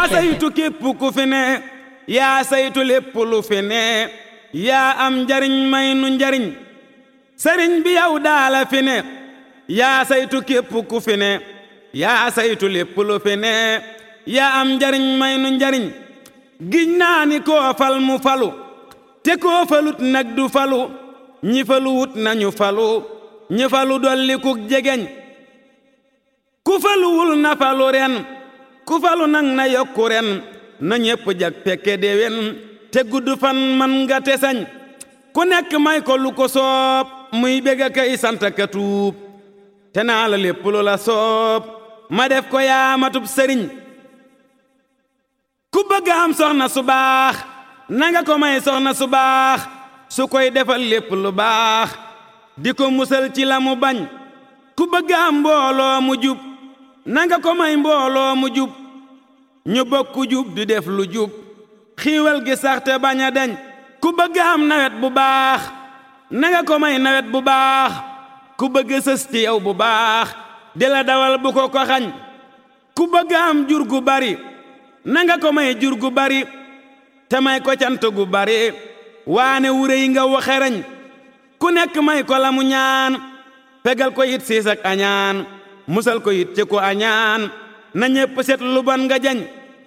yaa saytu képp ku fi ne yaa saytu lépp lu fi ne yaa am njariñ may nu njariñ sëriñ bi yow daala fi ne yaa saytu képp ku fi ne yaa saytu lépp lu fi ne yaa am njariñ may nu njariñ giñ naa ni koo fal mu falu te koo falut nag du falu ñi falu wut nañu falu ñi falu dolli kuk jegeñ ku faluwul na falu ren ku falu nag na yokku ren na ñépp jag pekke déwén te gudd fan man nga te sañ ku nekk may ko lu ko soob muy bég a kay sant ka tuub te naa la lépp lu la soob ma def ko yaa matub sëriñ ku bëgg am soxna su baax nanga ko may soxna su baax su koy defal lépp lu baax di ko musal ci la mu bañ ku bëgg am mbooloo mu jub nanga ko may mbooloo mu jub ñu bokku jub di def lu jub xiiwal gi sax te bañ a dañ ku bëgg am nawet bu baax nanga ko may nawet bu baax ku bëgg sës ci yow bu baax di la dawal bu ko ko xañ ku bëgg am jur gu bari nanga ko may jur gu bari te may ko cant gu bari waane wure yi nga waxereñ ku nekk may ko la mu ñaan fegal ko it siis ak añaan musal ko it ci ko añaan na ñépp set lu bon nga jañ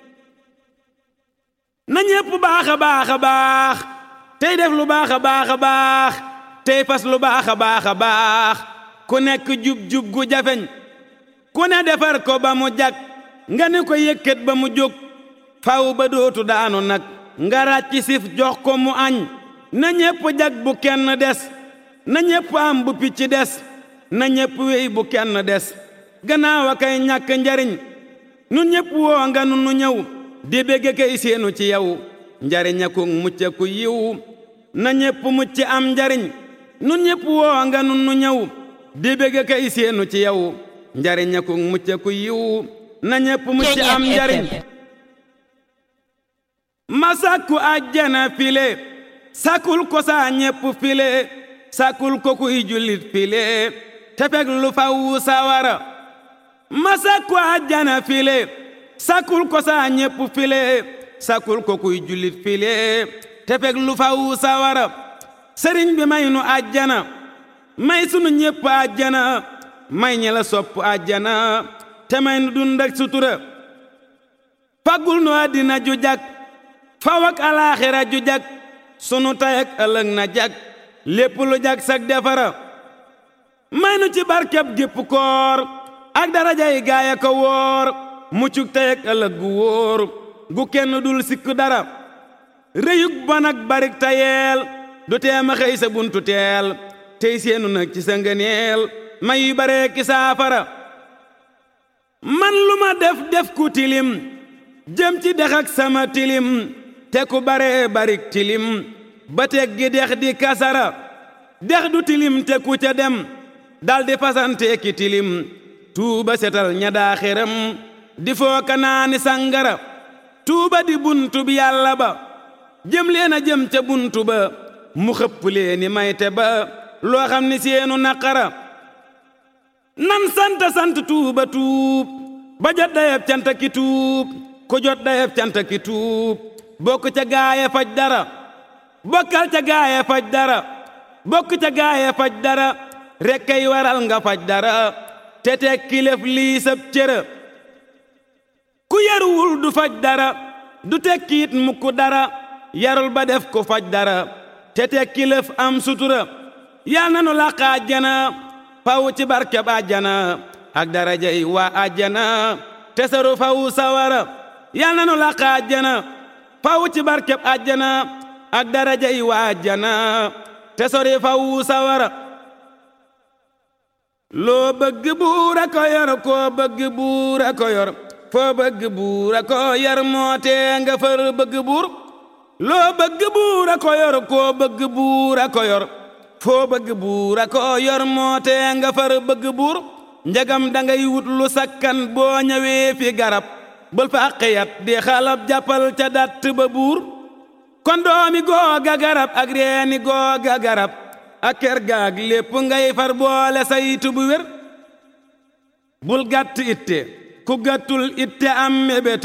na ñépp baax a baax a baax tey def lu baax a baax a baax tey fas lu baax a baax a baax ku nekk jub-jub gu jafeñ ku ne defar ko ba mu jag nga ne ko yëkkat ba mu jóg faw ba dootu daanu nag nga ràcc sif jox ko mu añ na ñépp jag bu kenn des na ñépp am bu picc des na ñépp wéy bu kenn des gannaaw a kay ñàkk njariñ nun ñépp woo nga nu nu ñëw di bégge kay seenu ci yow njariña ku mucc ku yiw na ñépp mucc am njariñ nun ñépp woo nga nu nu ñëw di bégge kay seenu ci yow njariña ku mucc ku yiw na ñépp mucc am njariñ ma sàkku àjjana file sàkkul ko saa ñépp file sàkkul ko kuy jullit file te fekk lu faw sawara ma sàkku àjjana file sàkkul ko saa ñépp file sàkkul ko kuy jullit file te fekk lu faw sawara sëriñ bi may nu àjjana may sunu ñépp àjjana may ñi la sopp àjjana te may nu dund ak sutura faggul nu àddina ju jag faw ak alaaxira ju jag sunu tay ak ëllëg na jag lépp lu jag sag defara may nu ci barkeb gépp koor ak darajay gaaya ko wóor muccuk tay ak ëllëg gu wóor gu kenn dul sikk dara réyug bon ak barik tayeel du teema xëy sa buntu teel tey seenu nag ci sa ngëneel may yu bare ki saafara man lu ma def def ku tilim jëm ci dex ak sama tilim te ku bare barik tilim ba teg gi dex di kasara dex du tilim te ku ca dem dal di fasante ki tilim tuuba setal ña daa xeram di fooka naani sangara tuuba di buntu bi yàlla ba jëm leen a jëm ca buntu ba mu xëpp leeni mayte ba loo xam ni seenu naqara nan sant sant tuuba tuub ba jot dayeb canta ki tuub ku jot dayeb canta ki tuub bokk ca gaaye faj dara bokkal ca gaaye faj dara bokk ca gaaye faj dara rek kay waral nga faj dara te teg kilef lii sab cëra ku yaruwul du faj dara du tekkiit mukk dara yarul ba def ko faj dara te teg kilef am sutura yal na nu làq àjjana faw ci barkeb àjjana ak daraja yi waa àjjana te saru faw sawara yal na nu làq àjjana faw ci barkeb àjjana ak daraja yi waa àjjana te sori faw sawara loo bëgg buura ko yor koo bëgg buura ko yor foo bëgg buura ko yor moo tee nga fër bëgg buur loo bëgg buura ko yor koo bëgg buura ko yor foo bëgg buura ko yor moo tee nga fër bëgg buur njagam dangay wut lu sakkan boo ñëwee fi garab bul fa xiyat di xalab jàppal ca datt ba buur kon doomi googa garab ak reeni googa garab ak kër gaag lépp ngay far boole saytu bu wér bul gàtt itte ku gàttul itte am mébét